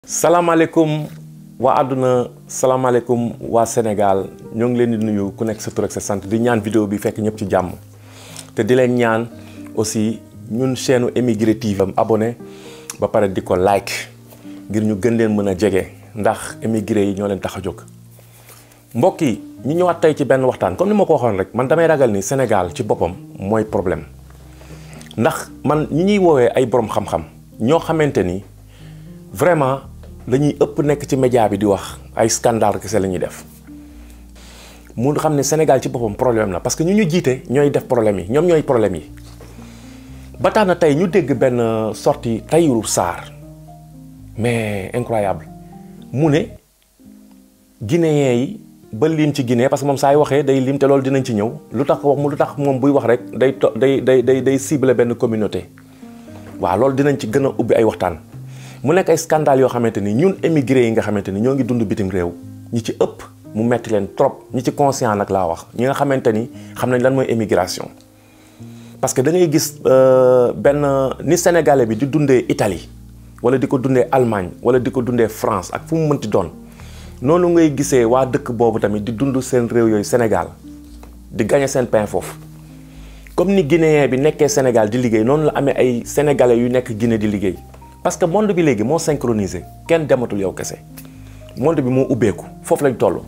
salaamaaleykum waa àdduna salaamaaleykum waa Sénégal ñoo ngi leen di nuyu ku nekk sa tur ak sa sant di ñaan vidéo bi fekk ñëpp ci jàmm te di leen ñaan aussi ñun chaîne Émigré TV am abonné ba pare di ko like ngir ñu gën leen mën a jege ndax émigré yi ñoo leen tax a jóg. mbokk yi ñu ñëwaat tey ci benn waxtaan comme ni ma ko waxoon rek man damay ragal ni Sénégal ci boppam mooy problème ndax man ñi ñuy woowee ay borom xam-xam ñoo xamante ni vraiment. dañuy ëpp nekk ci média bi di wax ay scandale kese la ñuy def mu xam ne Sénégal ci boppam problème la parce que ñu ñu jiite ñooy def problème yi ñoom ñooy problème yi ba tax na tey ñu dégg benn sortie Tahirou Sarr mais incroyable mu ne guinéen yi ba lim ci Guinée parce que moom saa yu waxee day lim te loolu dinañ ci ñëw lu tax wax mu lu tax moom buy wax rek day to day day day day ciblé benn communauté waaw loolu dinañ ci gën a ubbi ay waxtaan. mu nekk ay scandale yoo xamante ni ñun émigré yi nga xamante ni ñoo ngi dund bitim réew ñi ci ëpp mu metti leen trop ñi ci conscient nag laa wax ñi nga xamante ni xam nañ lan mooy émigration parce que da ngay gis benn ni sénégalais bi di dundee Italie wala di ko dundee Allemagne wala di ko dundee France ak fu mu mënti doon noonu ngay gisee waa dëkk boobu tamit di dund seen réew yooyu Sénégal di gagné seen pain foofu comme ni guinéen bi nekkee Sénégal di liggéey noonu la amee ay sénégalais yu nekk Guinée di liggéey parce que monde bi léegi moo synchronisé kenn dematul yow kese monde bi moo ubbeeku foofu lañ toll.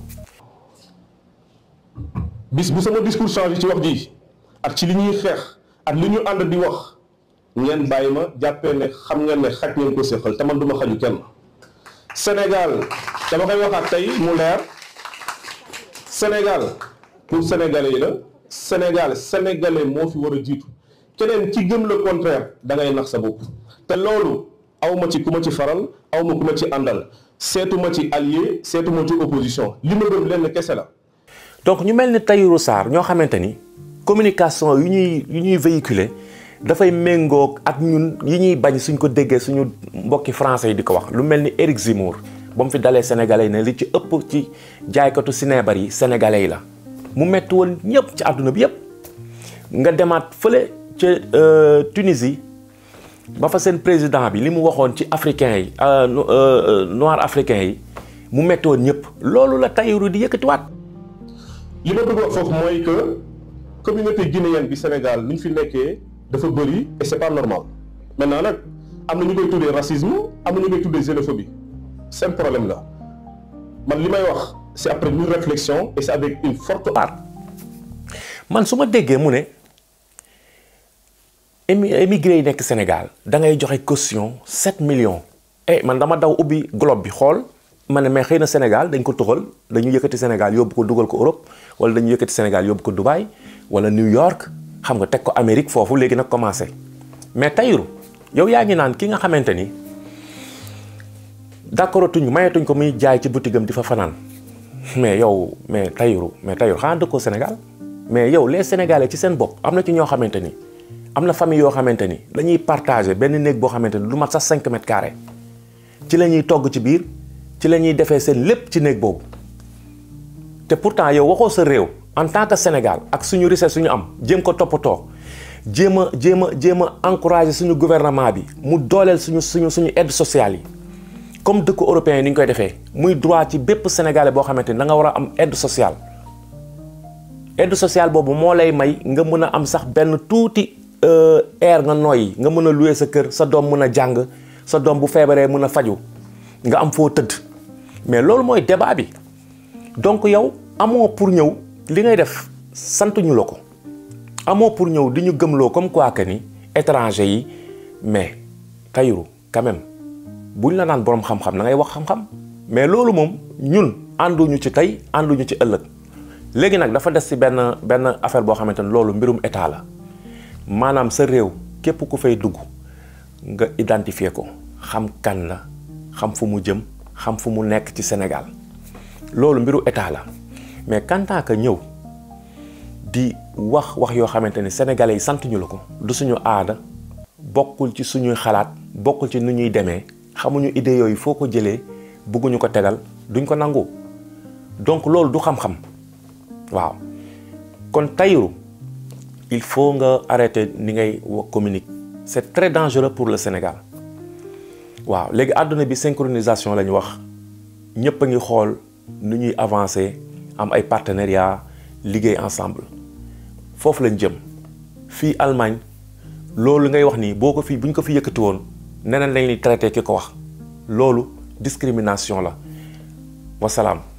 bis bu sama discours changé ci wax ji ak ci li ñuy xeex ak li ñu ànd di wax ngeen bàyyi ma jàppee ne xam ngeen ne xaj ngeen ko séqal te man du ma xaju kenn. Sénégal dama koy waxaat tey mu leer Sénégal pour sénégalais yi la Sénégal sénégalais moo fi war a jiitu keneen ci gëm le contraire da ngay nax sa bopp te loolu. aw ma ci ku ma ci faral aw ma ku ma ci àndal seetu ma ci allié seetu ma ci opposition li ma gëm lenn kese la. donc ñu mel ni Tahirou Sarr ñoo xamante ni communication yu ñuy yu ñuy véhiculer dafay méngoog ak ñun yi ñuy bañ suñ ko déggee suñu mbokki français yi di ko wax lu mel ni Éric Zemmour ba mu fi dalee sénégalais yi ne li ci ëpp ci jaaykatu sinébar yi sénégalais yi la mu metti woon ñëpp ci àdduna bi yëpp nga demaat fële ca Tunisie. ba fa seen président bi li mu waxoon ci africain yi noir africain yi mu metti woon ñëpp loolu la Tahirou di yëkkatiwaat. li ma bëgg wax foofu mooy que communauté guinéenne bi Sénégal ni ñu fi nekkee dafa bëri et c'est pas normal maintenant nag am na ñu koy tuddee racisme am na ñu koy tuddee xénophobie seen problème la man li may wax c'est après une réflexion et c'est avec une forte part man su ma déggee mu ne. émigré yi nekk Sénégal da ngay joxe caution 7 millions eh man dama daw ubbi globe bi xool ma ne mais xëy na Sénégal dañ ko tuxal dañu yëkkati Sénégal yóbbu ko dugal ko Europe wala dañu yëkkati Sénégal yóbbu ko Dubaï wala New York xam nga teg ko Amérique foofu léegi nag commencé mais Tahirou yow yaa ngi naan ki nga xamante ni d'accord tuñ mayetuñ ko muy jaay ci boutique am di fa fanaan mais yow mais Tahirou mais Tahirou xanaa dëkkoo Sénégal mais yow les Sénégalais ci seen bopp am na ci ñoo xamante ni. am na famille yoo xamante ni dañuy partager benn néeg boo xamante ni du mat sax 5 mètres carrés ci la ñuy togg ci biir ci la ñuy defee seen lépp ci néeg boobu te pourtant yow waxoo sa réew en tant que Sénégal ak suñu richesse suñu am jéem ko toppatoo jéem a jéem a jéem a encourager suñu gouvernement bi mu dooleel suñu suñu suñu aide sociale yi comme dëkku européen yi ni ñu koy defee muy droit ci bépp sénégalais boo xamante ni da nga war a am aide sociale aide sociale boobu moo lay may nga mën a am sax benn tuuti. air nga nooyi nga mën a louer sa kër sa doom mën a jàng sa doom bu feebaree mën a faju nga am foo tëdd mais loolu mooy débat bi donc yow amoo pour ñëw li ngay def santuñu la ko amoo pour ñëw di ñu gëmloo comme quoi que ni étranger yi mais Tahirou quand même buñ la naan boroom xam-xam da ngay wax xam-xam mais loolu moom ñun ànduñu ci tey ànduñu ci ëllëg léegi nag dafa des ci benn benn affaire boo xamante ne loolu mbirum état la maanaam sa réew képp ku fay dugg nga identifier ko xam kan la xam fu mu jëm xam fu mu nekk ci Sénégal loolu mbiru état la mais quant à que ñëw di wax wax yoo xamante ni sénégalais yi sant ñu la ko du suñu aada bokkul ci suñuy xalaat bokkul ci nu ñuy demee xamuñu idée yooyu foo ko jëlee bëgguñu ko tegal duñ ko nangu donc loolu du xam-xam waaw kon Tahirou il faut nga arrêter ni ngay communique c'est très dangereux pour le Sénégal waaw léegi àdduna bi synchronisation la ñu wax ñëpp a ngi xool nu ñuy avancer am ay partenariat liggéey ensemble foofu lañ jëm fii Allemagne loolu ngay wax nii boo ko fi bu ñu ko fi yëkkati woon neneen lañ ñuy traité ki ko wax loolu discrimination la wasalaam